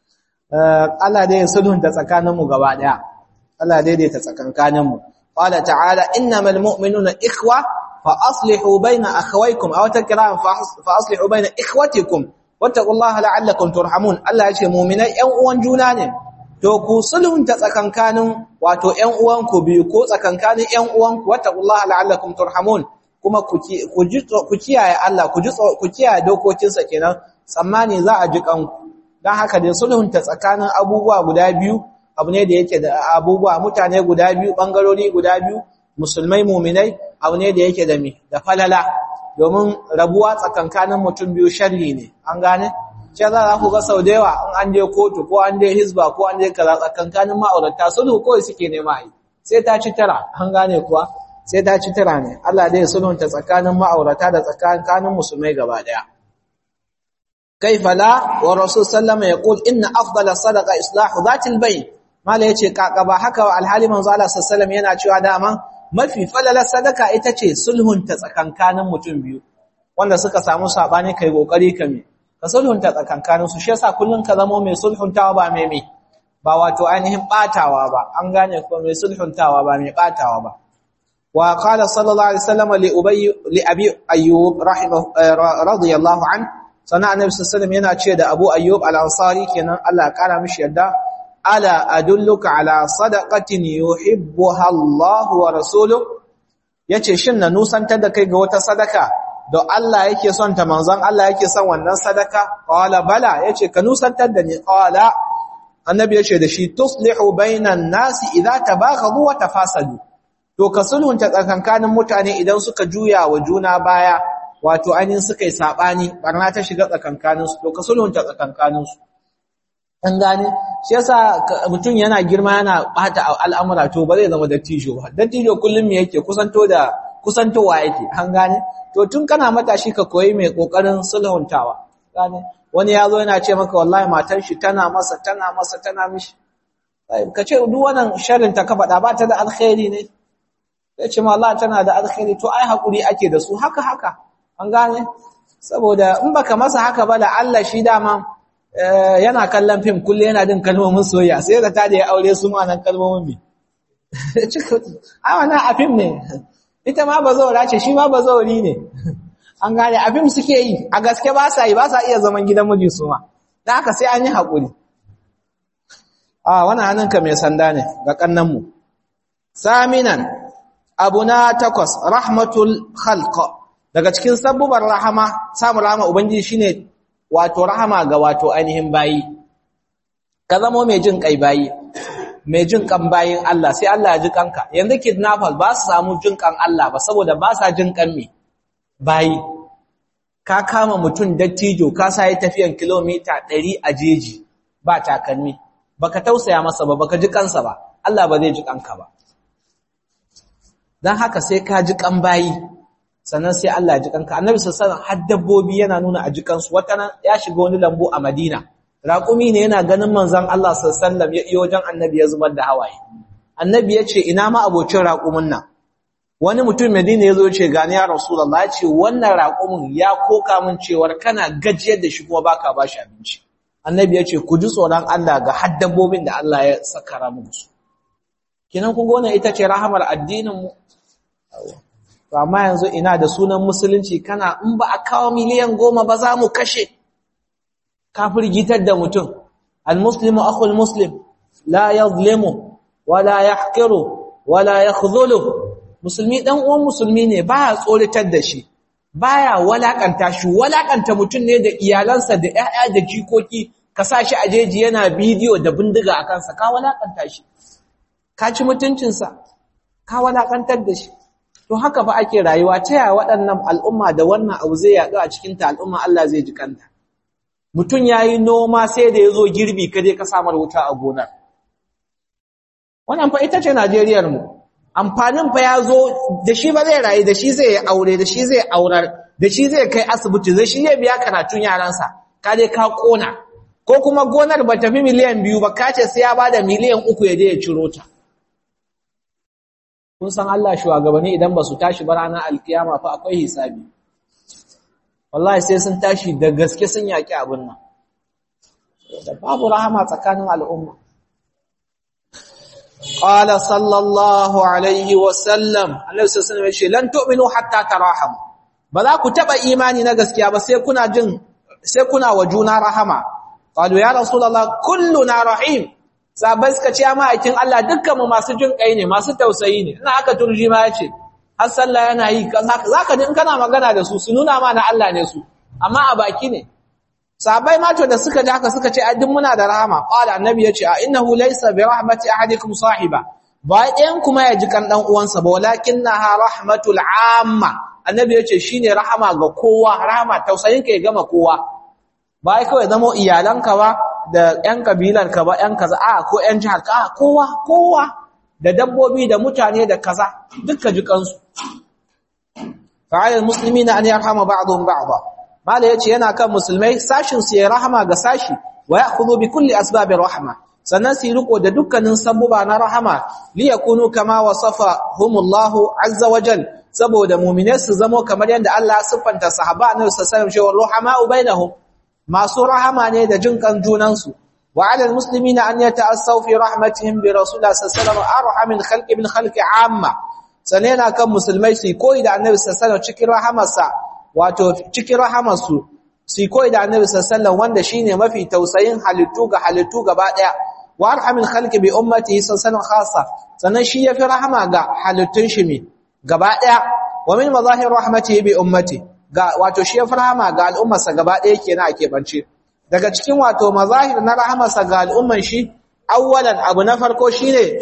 Allah dai sulhunta tsakaninmu gaba daya Allah daidaita tsakankaninmu qala ta'ala innamal mu'minuna ikhwa fa aslihu baina akhawaykum aw takram fa aslihu baina ikhwatikum wattaqullaha la'allakum turhamun Allah yace mu'minai ƴan uwan juna ne to ku sulhunta tsakankanin wato ƴan uwanku biyu ko tsakankanin ƴan uwanku wattaqullaha la'allakum turhamun kuma ku kiyaye Allah ku kiyaye dokokinsa kenan tsammani za a ji kanku don haka dai sulhunta tsakanin abubuwa guda biyu abu ne da yake da abubuwa mutane guda biyu bangarori guda biyu musulmai muminai abu ne da yake da mi da falala domin rabuwa tsakankanin mutum biyu sharri ne an gane ce za ku ga sau da yawa in an je kotu ko an je hisba ko an je kaza tsakankanin ma'aurata sulhu kawai suke nema yi sai ta ci tara an gane kuwa sai ta ci tara ne Allah dai sulhunta tsakanin ma'aurata da tsakanin musulmai gaba daya كيف لا ورسول صلى الله عليه وسلم يقول ان افضل الصدقه اصلاح ذات البين mala yace kakaba haka alhali manzo Allah sallallahu yana cewa dama mafi falala sadaka ita ce sulhunta tsakankanin mutum biyu wanda suka samu sabani kai kokari kame ka sulhunta tsakankanin su shi yasa kullun ka zamo mai sulhuntawa ba mai mai ba wato ainihin batawa ba an gane ko mai sulhuntawa ba mai batawa ba wa qala sallallahu alaihi wasallam li ubay li abi ayyub rahimahu radiyallahu anhu sannan annabi sallallahu yana ce da Abu Ayyub al-Ansari kenan Allah ya kara mishi yadda ala adulluka ala sadaqatin yuhibbuha Allah wa rasuluhu yace shin na nusantar da kai ga wata sadaka da Allah yake son ta manzon Allah yake son wannan sadaka qala bala yace ka nusantar da ni qala annabi yace da shi tuslihu bainan nasi idza tabaghadu wa tafasadu to ka sulhunta tsakankanin mutane idan suka juya wa juna baya wato ainihin suka yi saɓani ɓarna ta shiga tsakankaninsu to ka sulhunta tsakankaninsu an gane shi yasa mutum yana girma yana ɓata al'amura to ba zai zama dattijo ba dattijo kullum me yake kusanto da kusantowa yake an gane to tun kana matashi ka koyi mai ƙoƙarin sulhuntawa gane wani ya zo yana ce maka wallahi matar shi tana masa tana masa tana mishi ka ce duk wannan sharrin ta ka faɗa ba ta da alkhairi ne ya ce ma Allah tana da alkhairi to ai haƙuri ake da su haka haka an gane saboda in baka masa haka ba da Allah shi dama yana kallon fim kulle yana din kalmomin soyayya sai da ta da ya aure su ma nan kalmomin bi a wannan a fim ne ita ma bazawara ce shi ma bazawari ne an gane a fim suke yi a gaske ba sa yi ba sa iya zaman gidan miji su ma dan haka sai an yi haƙuri a wannan hannunka mai sanda ne ga kannan mu saminan abuna takwas rahmatul khalq daga cikin sabbubar rahama samun rahama ubangiji shine wato rahama ga wato ainihin bayi ka zamo mai jin kai bayi mai jin kan bayin Allah sai Allah ya ji kanka yanzu kidnappers ba su samu jin kan Allah ba saboda ba sa jin kan me bayi ka kama mutum dattijo ka sa yi tafiyan kilomita 100 a jeji ba takalmi baka tausaya masa ba baka ji kansa ba Allah ba zai ji kanka ba dan haka sai ka ji kan bayi sannan sai Allah ya ji kanka annabi sallallahu alaihi wasallam har dabbobi yana nuna a jikansu wata nan ya shiga wani lambu a Madina raƙumi ne yana ganin manzon Allah sallallahu alaihi wasallam ya iyo wajen annabi ya zubar da hawaye annabi ya ce ina ma abocin raƙumin nan wani mutum Madina ya zo ya ce gani ya Rasulullah ya ce wannan raƙumin ya koka min cewar kana gajiyar da shi kuma baka ba shi abinci annabi ya ce ku ji tsoron Allah ga har dabbobin da Allah ya sakara muku kinan kun ga wannan ita ce rahamar addinin mu to amma yanzu ina da sunan musulunci kana in ba a kawo miliyan goma ba za mu kashe kafir gitar da mutum almuslimu akhul muslim la yadhlimu wala yahqiru wala yakhdhulu musulmi dan uwan musulmi ne baya tsoritar da shi baya walakanta shi walakanta mutum ne da iyalansa da ƴaƴa da jikoki ka sa shi a jeji yana bidiyo da bindiga a kansa ka walakanta shi ka ci mutuncinsa ka walakantar da shi to haka fa ake rayuwa ta yaya waɗannan al'umma da wannan abu zai yaɗu a cikin ta al'umma Allah zai ji kanta mutum yayi noma sai da yazo girbi ka je ka samar wuta a gonar wannan fa ita ce Najeriyar mu amfanin fa yazo da shi ba zai rayu da shi zai yi aure da shi zai aurar da shi zai kai asibiti zai shi zai biya karatun yaransa ka je ka kona ko kuma gonar ba tafi miliyan biyu ba ka ce sai ya bada miliyan uku ya je ya ciro ta kun san Allah shugabanni idan ba su tashi ba ranar alkiyama fa akwai hisabi wallahi sai sun tashi da gaske sun yaki abin nan da babu rahama tsakanin al'umma qala sallallahu alaihi wa sallam Allah sallallahu alaihi wa lan tu'minu hatta taraham ba za ku taba imani na gaskiya ba sai kuna jin sai kuna wa juna rahama qalu ya rasulullah kulluna rahim sabai suka ce amma aikin Allah dukkanmu masu jin kai ne masu tausayi ne ina aka turji ma yace har sallah yana yi zaka ji in kana magana da su su nuna ma na Allah ne su amma a baki ne sabai ma to da suka ji haka suka ce ai duk muna da rahama qala annabi yace a innahu laysa bi rahmati ahadikum sahiba ba ɗayan kuma ya ji kan dan uwansa ba walakinnaha rahmatul amma annabi yace shine rahama ga kowa rahama tausayin ka ya gama kowa ba ai kawai zama iyalanka ba da ‘yan kabilarka ba ‘yan kaza a ko ‘yan jihar ka a kowa kowa da dabbobi da mutane da kaza duka jikansu fa'ayar musulmi na an yi rahama ba'adun ba'adha mala ya ce yana kan musulmai sashinsu ya rahama ga sashi wa ya kuzo bi kulli asbabin rahama sannan su yi riko da dukkanin sabuba na rahama liya kunu kama wasafa humullahu azza wajal saboda mumine su zamo kamar yadda Allah siffanta sahaba annabi sallallahu alaihi wasallam cewa ruhama'u bainahum masu rahama ne da jin kan junansu wa 'alal muslimina an yata'assaw fi rahmatihim bi rasulillah sallallahu alaihi wasallam arhamil khalqi bil khalqi amma sanena kan musulmai su koyi da annabi sallallahu alaihi wasallam cikin rahamarsa wato cikin rahamarsu su koyi da annabi sallallahu alaihi wasallam wanda shine mafi tausayin halittu ga halittu gaba daya wa arhamil khalqi bi ummatihi sallallahu alaihi khassa sannan shi yafi rahama ga halittun shi me gaba daya wa min mazahir rahmatihi bi ummatihi ga wato shi rahama ga al'ummarsa gaba ɗaya kenan a keɓance daga cikin wato mazahir na rahamarsa ga al'umman shi awwalan abu na farko shine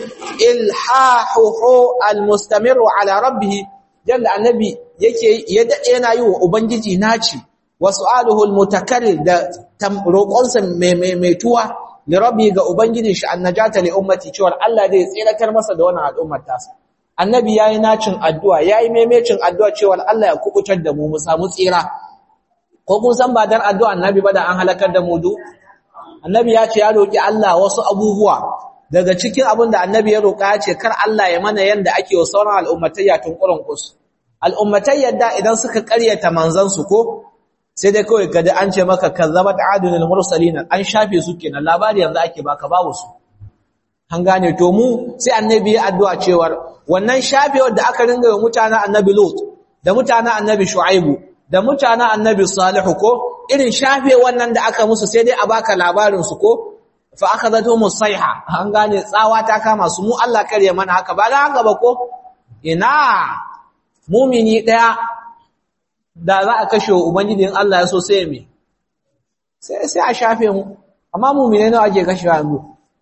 ilhahuhu almustamiru ala rabbih jalla annabi yake ya dade yana yi wa ubangiji naci wa su'aluhu almutakarrir da roƙonsa mai mai tuwa li rabbi ga ubangiji shi annajata li ummati cewa Allah zai tsiratar masa da wannan al'ummar tasa annabi yayi nacin addu'a yayi memecin addu'a cewa Allah ya kubutar da mu mu samu tsira ko kun san ba dan addu'a annabi ba da an halakar da mu du annabi ya ce ya roki Allah wasu abubuwa daga cikin abin da annabi ya roka ya ce kar Allah ya mana yanda ake wa sauran al'ummatayya tun kurin kus al'ummatayya da idan suka ƙaryata manzon su ko sai dai kawai kada an ce maka kazzabat adunul mursalin an shafe su kenan labari yanzu ake baka babu su an gane to mu sai annabi ya addu'a cewar wannan shafewar da aka ringa wa mutanen annabi Lut da mutanen annabi Shu'aibu da mutanen annabi Salihu ko irin shafe wannan da aka musu sai dai a baka labarin su ko fa akhadhatu musayha an gane tsawa ta kama su mu Allah kare mana haka ba da haka ba ko ina mumini daya da za a kashe ubangijin Allah ya so sai me sai sai a shafe mu amma mumine nawa ake kashewa yanzu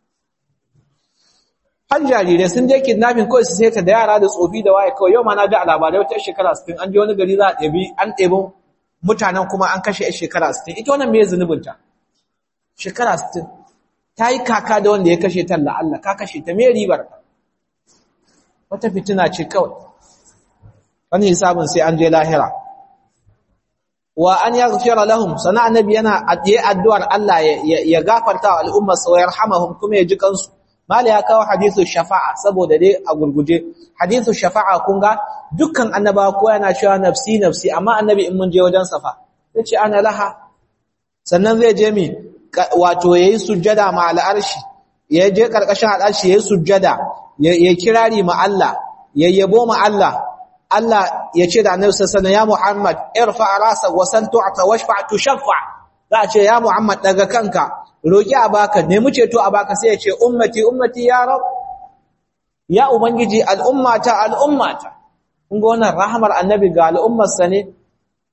har jarirai sun je kidnapping kawai su sai da yara da tsofi da waye kawai yau ma na ji a labarai wata shekara 60 an je wani gari za a ɗebi an ɗebi mutanen kuma an kashe yar shekara 60 ita wannan me zunubinta shekara 60 ta yi kaka da wanda ya kashe ta Allah ka kashe ta me ribar wata fitina ce kawai wani hisabin sai an je lahira wa an yaghfira lahum sana annabi yana yi addu'ar Allah ya gafarta wa al'ummar sa wa yarhamahum kuma ya ji kansu mala ya kawo hadithu shafa'a saboda dai a gurguje hadithu shafa'a kun ga dukkan annabawa ko yana cewa nafsi nafsi amma annabi in mun je wajen safa yace ana laha sannan zai je mi wato yayi sujjada ma al'arshi ya je karkashin al'arshi yayi sujjada ya kirari ma Allah yayyabo ma Allah Allah ya ce da annabi sallallahu alaihi wasallam ya Muhammad irfa rasa wa san tu'ta washfa tushaffa za a ce ya Muhammad daga kanka roki a baka nemi ceto a baka sai ya ce ummati ummati ya rab ya ubangiji al'ummata al'ummata kun ga wannan rahmar annabi ga al'ummarsa ne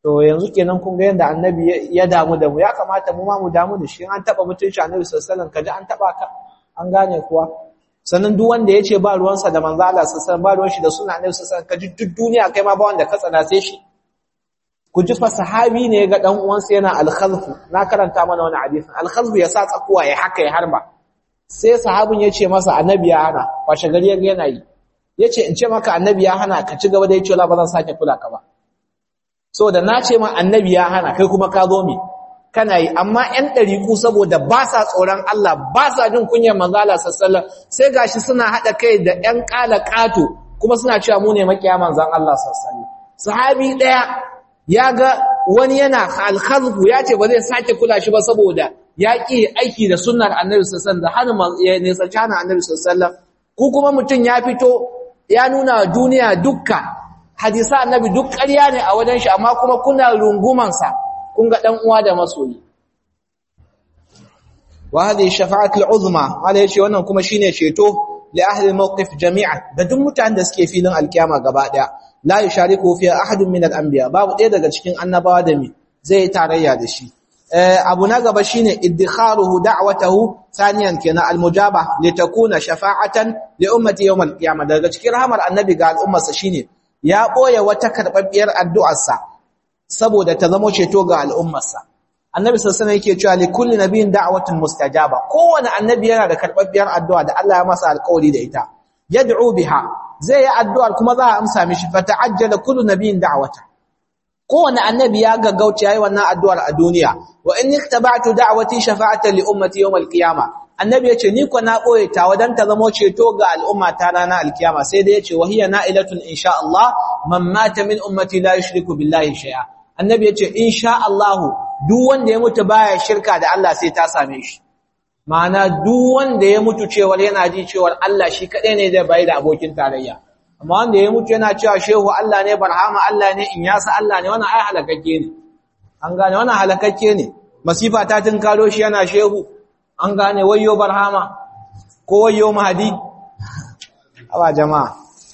to yanzu kenan kun ga yanda annabi ya damu da mu ya kamata mu ma mu damu da shi an taba mutunci annabi sallallahu alaihi wasallam kaji an taba ka an gane kuwa sannan duk wanda yace ba ruwansa da manzo Allah sallallahu alaihi wasallam ba ruwan shi da sunna annabi sallallahu alaihi wasallam kaji duk duniya kai ma ba wanda ka tsana sai shi ku ji fa sahabi ne ga dan uwansa yana al-khalfu na karanta mana wani hadisin al-khalfu ya sa tsakuwa ya haka ya harba sai sahabin ya ce masa annabi ya hana washe gari ya yana yi ya ce in ce maka annabi ya hana ka ci gaba da ya ce ba zan sake kula ka ba saboda na ce ma annabi ya hana kai kuma ka zo mi kana yi amma ƴan ɗariƙu saboda ba sa tsoron Allah ba sa jin kunyar manzo Allah sallallahu sai gashi suna haɗa kai da ƴan ƙala ƙato kuma suna cewa mu ne makiya manzon Allah sallallahu sahabi ɗaya ya ga wani yana alkhazfu ya ce ba zai sake kula shi ba saboda ya ƙi aiki da sunnar annabi sallallahu da hana ya nisanci hana annabi sallallahu ku kuma mutum ya fito ya nuna wa duniya dukka hadisa annabi duk ƙarya ne a wajen shi amma kuma kuna rungumansa kun ga dan uwa da masoyi wa hadhihi shafa'atul uzma wala yace wannan kuma shine ceto li ahli mawqif jami'a da duk mutanen da suke filin alkiyama gaba daya la yushariku fiha ahadun min al-anbiya babu ɗaya daga cikin annabawa da mi zai tarayya da shi abu na gaba shine iddikharuhu da'watahu thaniyan kenan almujaba litakuna shafa'atan li ummati yawm alqiyama daga cikin rahmar annabi ga al'ummarsa shine ya boye wata karbabbiyar addu'arsa saboda ta zama ceto ga al'ummarsa annabi sallallahu alaihi yake cewa li kulli nabiyyin da'watun mustajaba kowane annabi yana da karbabbiyar addu'a da Allah ya masa alƙawari da ita yad'u biha zai yi addu'ar kuma za a amsa mishi fata'ajjala kullu nabiyyin da'wata kowane annabi ya gaggauce yayi wannan addu'ar a duniya wa in iktaba'tu da'wati shafa'atan li ummati yawm al-qiyama annabi yace ni ko na boye ta wadan ta zamo ceto ga al'umma ta ranar al-qiyama sai dai yace wahiya na'ilatun insha Allah man mata min ummati la yushriku billahi shay'a annabi yace insha Allah duk wanda ya mutu baya shirka da Allah sai ta same shi ma'ana duk wanda ya mutu cewar yana ji cewar Allah shi kadai ne zai bai da abokin tarayya amma wanda ya mutu yana cewa shehu Allah ne barhama Allah ne in yasa Allah ne wannan ai halakakke ne an gane wannan halakakke ne masifa ta karo shi yana shehu an gane wayyo barhama ko wayyo mahdi aba jama'a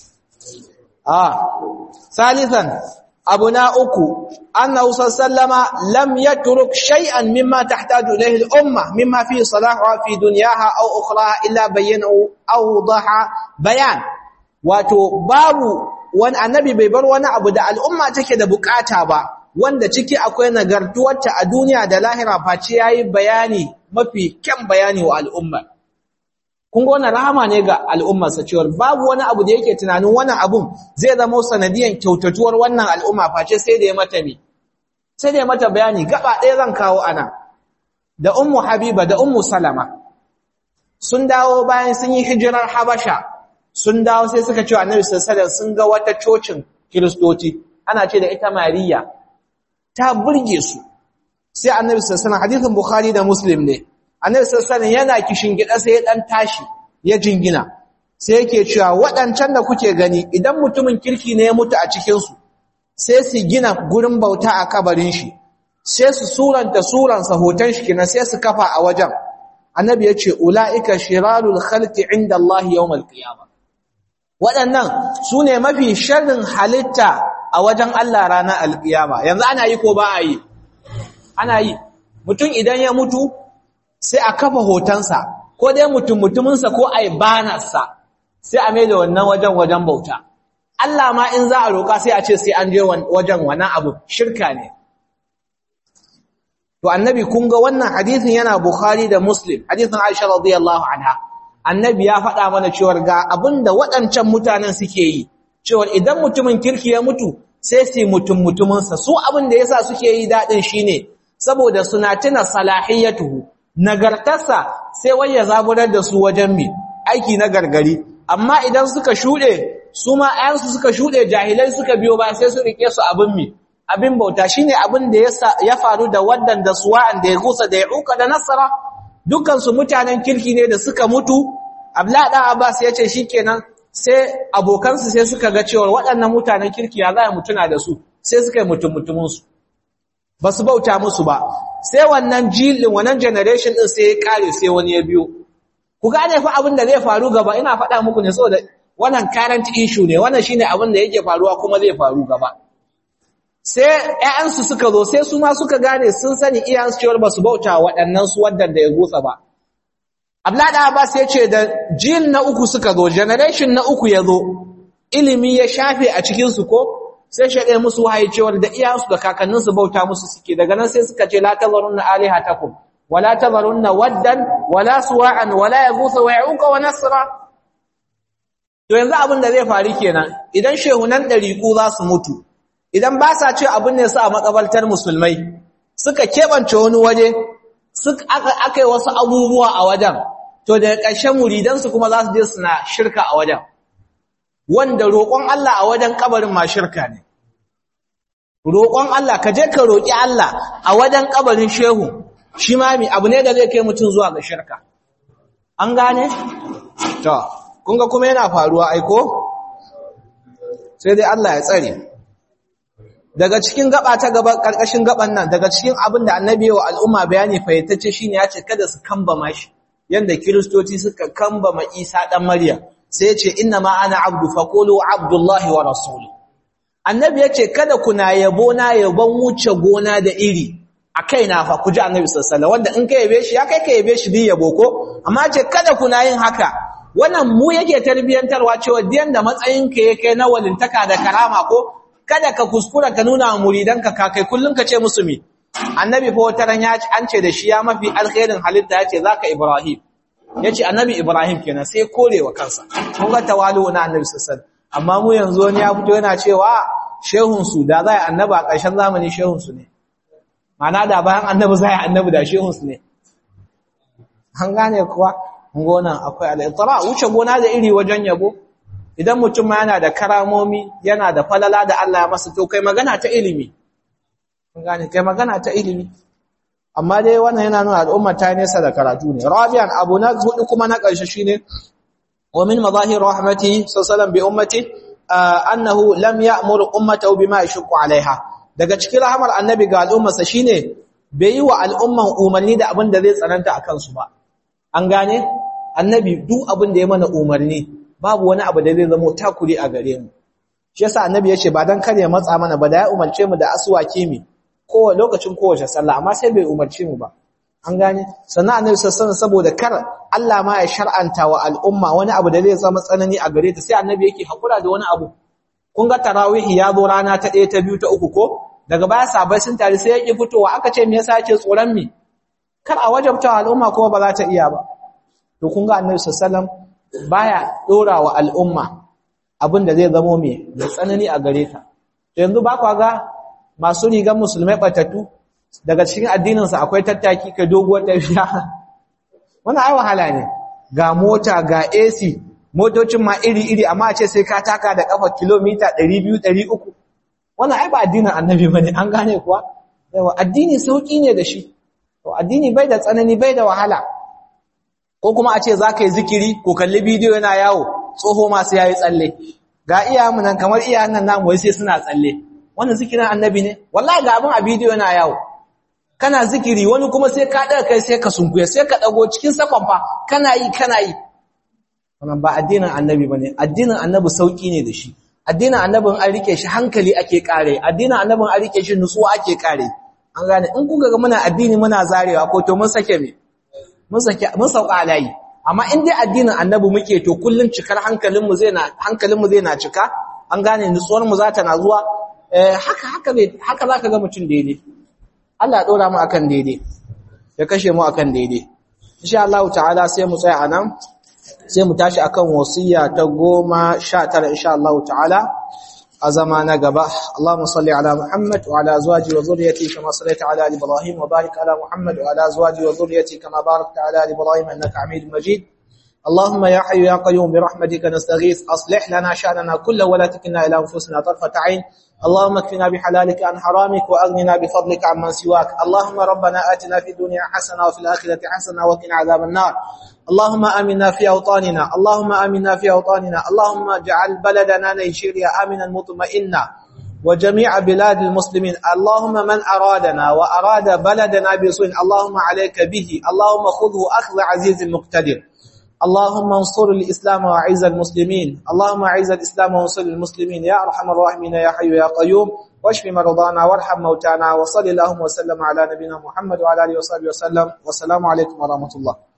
ah salisan abuna uku annahu sallama lam yatruk shay'an mimma tahtaju ilayhi al-umma mimma fi salaha fi dunyaha aw ukhraha illa bayyanahu aw daha bayan wato babu wani annabi bai bar wani abu da al'umma take da bukata ba wanda ciki akwai nagartuwarta a duniya da lahira face yayi bayani mafi kyan bayani wa al'umma kun ga wannan rahama ne ga al'umma sa cewa babu wani abu da yake tunanin wannan abun zai zama sanadiyan kyautatuwar wannan al'umma face sai da ya mata mi sai da ya mata bayani gaba ɗaya zan kawo ana da ummu habiba da ummu salama sun dawo bayan sun yi hijirar habasha sun dawo sai suka ce annabi sallallahu sun ga wata cocin kiristoci ana ce da ita mariya ta burge su sai annabi sallallahu hadisin bukhari da muslim ne annabi sallallahu yana kishin gida sai ya dan tashi ya jingina sai yake cewa waɗancan da kuke gani idan mutumin kirki ne ya mutu a cikin su sai su gina gurin bauta a kabarin shi sai su suranta suransa hoton shi kina sai su kafa a wajen annabi ya ce ulaika shirarul khalqi inda Allah yawmal qiyamah waɗannan su ne mafi sharrin halitta a wajen Allah ranar alƙiyama yanzu ana yi ko ba a yi ana yi mutum idan ya mutu sai a kafa hotonsa ko dai mutum mutuminsa ko a yi banarsa sai a mai da wannan wajen wajen bauta Allah ma in za a roƙa sai a ce sai an je wajen wannan abu shirka ne to annabi kun ga wannan hadisin yana bukhari da muslim hadisin aisha radiyallahu anha annabi ya faɗa mana cewar ga abinda waɗancan mutanen suke yi cewar idan mutumin kirki ya mutu sai su mutum mutuminsa su abin da yasa suke yi daɗin shine saboda suna tuna salahiyatuhu nagartarsa sai wai ya zaburar da su wajen mi aiki na gargari amma idan suka shuɗe su ma ayansu suka shuɗe jahilai suka biyo ba sai su rike su abin mi abin bauta shine abin da ya faru da waddan da suwa'an da ya gusa da ya uka da nasara dukansu mutanen kirki ne da suka mutu abla dan abbas ya ce shikenan sai abokansu sai suka ga cewa waɗannan mutanen kirki ya za mutuna da su sai suka yi mutum mutuminsu ba su bauta musu ba sai wannan jilin wannan generation din sai ya kare sai wani ya biyo ku gane fa abin da zai faru gaba ina faɗa muku ne saboda wannan current issue ne wannan shine abin da yake faruwa kuma zai faru gaba sai ƴaƴansu suka zo sai su ma suka gane sun sani iyayensu cewar ba su bauta waɗannan su wadda da ya gutsa ba Abdullahi Abbas ya ce da jil na uku suka zo generation na uku ya zo ilimi ya shafe a cikin su ko sai shaɗe musu wahayi cewar da iyayensu da kakanninsu bauta musu suke daga nan sai suka ce la tazarunna alihatakum wala tazarunna waddan wala suwa'an wala yaghutha wa ya'uqa wa nasra to yanzu abin da zai faru kenan idan shehunan dariku za su mutu idan ba sa ce abin ne su a makabaltar musulmai suka kebance wani waje suka aka yi wasu abubuwa a wajen to daga ƙarshen muridansu kuma za su je suna shirka a wajen wanda roƙon Allah a wajen kabarin ma shirka ne roƙon Allah ka je ka roƙi Allah a wajen kabarin shehu shi ma mi abu ne da zai kai mutum zuwa ga shirka an gane to kun ga kuma yana faruwa aiko sai dai Allah ya tsare daga cikin gaba ta gaba karkashin gaban nan daga cikin abin da annabi wa al'umma bayani fayyatacce shine ya ce kada su kambama shi yanda kiristoci suka kambama Isa dan Maryam sai ya ce inna ma ana abdu faqulu abdullahi wa rasulu annabi ya ce kada kuna yabo na yabon wuce gona da iri a kaina fa ku ji annabi sallallahu alaihi wanda in ka yabe shi ya kai ka yabe shi din yabo ko amma ce kada kuna yin haka wannan mu yake tarbiyantarwa cewa diyan da matsayinka yake na walintaka da karama ko kada ka kuskura ka nuna wa muridanka ka kai kullun ka ce musu mi annabi fa wata ran ya an ce da shi ya mafi alkhairin halitta yace zaka ibrahim yace annabi ibrahim kenan sai korewa kansa kun ga tawalu na annabi sallallahu amma mu yanzu wani ya fito yana cewa shehun su da zai annabi a ƙarshen zamani shehun su ne mana da bayan annabi zai annabi da shehun su ne an gane kuwa gonan akwai al-itra wuce gona da iri wajen yabo idan mutum ma yana da karamomi yana da falala da Allah ya masa to kai magana ta ilimi gane kai magana ta ilimi amma dai wannan yana nuna al'umma ta nesa da karatu ne rabian abu na hudu kuma na ƙarshe shine wa min madahir rahmati sallallahu bi ummati annahu lam ya'mur ummatahu bima yashqu alaiha daga cikin rahmar annabi ga al'ummarsa shine bai yi wa al'umman umarni da abin da zai tsananta akan su ba an gane annabi duk abin da ya mana umarni babu wani abu da zai zama takuri a gare mu shi yasa annabi yace ba dan kare matsa mana ba da ya umarce mu da aswaki mi ko lokacin kowace sallah amma sai bai umarce mu ba an gane sannan annabi sallallahu saboda kar Allah ma ya shar'anta wa al'umma wani abu da zai zama tsanani a gare ta sai annabi yake hakura da wani abu kun ga tarawih ya zo rana ta 1 ta 2 ta 3 ko daga baya sabai sun tare sai yake fitowa aka ce me yasa yake tsoron mi kar a wajabta al'umma kuma ba za ta iya ba to kun ga annabi sallallahu baya dora wa al'umma abin da zai zamo mai da tsanani a gare ta yanzu ba kwa ga masu rigar musulmai batattu daga cikin addininsa akwai tattaki kai doguwar tafiya wannan ai wahala ne ga mota ga AC motocin ma iri-iri amma a ce sai ka taka da kafa kilomita 200 300 wannan ai ba addinin annabi bane an gane kuwa yawa addini sauki ne da shi to addini bai da tsanani bai da wahala ko kuma a ce za ka yi zikiri ko kalli bidiyo yana yawo tsoho masu yayi tsalle ga iyayenmu nan kamar iyayen nan namu wai sai suna tsalle wannan zikirin annabi ne wallahi ga abin a bidiyo yana yawo kana zikiri wani kuma sai ka daga kai sai ka sunkuya sai ka dago cikin sakon fa kana yi kana yi wannan ba addinin annabi bane addinin annabi sauki ne da shi addinin annabin an rike shi hankali ake kare addinin annabin an rike shi nutsuwa ake kare an gane in kuka ga muna addini muna zarewa ko to mun sake me mun sake mun sauka alayi amma in dai addinin annabi muke to kullun cikar hankalin mu zai na hankalin mu zai na cika an gane nutsuwar mu za ta na zuwa eh haka haka bai haka zaka ga mutun daidai Allah ya dora mu akan daidai ya kashe mu akan daidai insha Allah ta'ala sai mu tsaya anan sai mu tashi akan wasiya ta 19 insha Allah ta'ala a zama na gaba Allahumma salli ala Muhammad wa ala azwaji wa dhurriyyati kama sallaita ala ali Ibrahim wa barik ala Muhammad wa ala azwaji wa dhurriyyati kama barakta ala ali Ibrahim innaka Hamidum Majid اللهم يا حي يا قيوم برحمتك نستغيث أصلح لنا شأننا كله ولا تكلنا إلى أنفسنا طرفة عين اللهم اكفنا بحلالك عن حرامك وأغننا بفضلك عمن سواك اللهم ربنا آتنا في الدنيا حسنة وفي الآخرة حسنة وقنا عذاب النار اللهم آمنا في أوطاننا اللهم آمنا في أوطاننا اللهم اجعل بلدنا نيجيريا آمنا مطمئنا وجميع بلاد المسلمين اللهم من أرادنا وأراد بلدنا بسوء اللهم عليك به اللهم خذه أخذ عزيز مقتدر اللهم انصر الإسلام وعز المسلمين اللهم اعز الإسلام وانصر المسلمين يا أرحم الراحمين يا حي يا قيوم واشف مرضانا وارحم موتانا وصل اللهم وسلم على نبينا محمد وعلى اله وصحبه وسلم والسلام عليكم ورحمه الله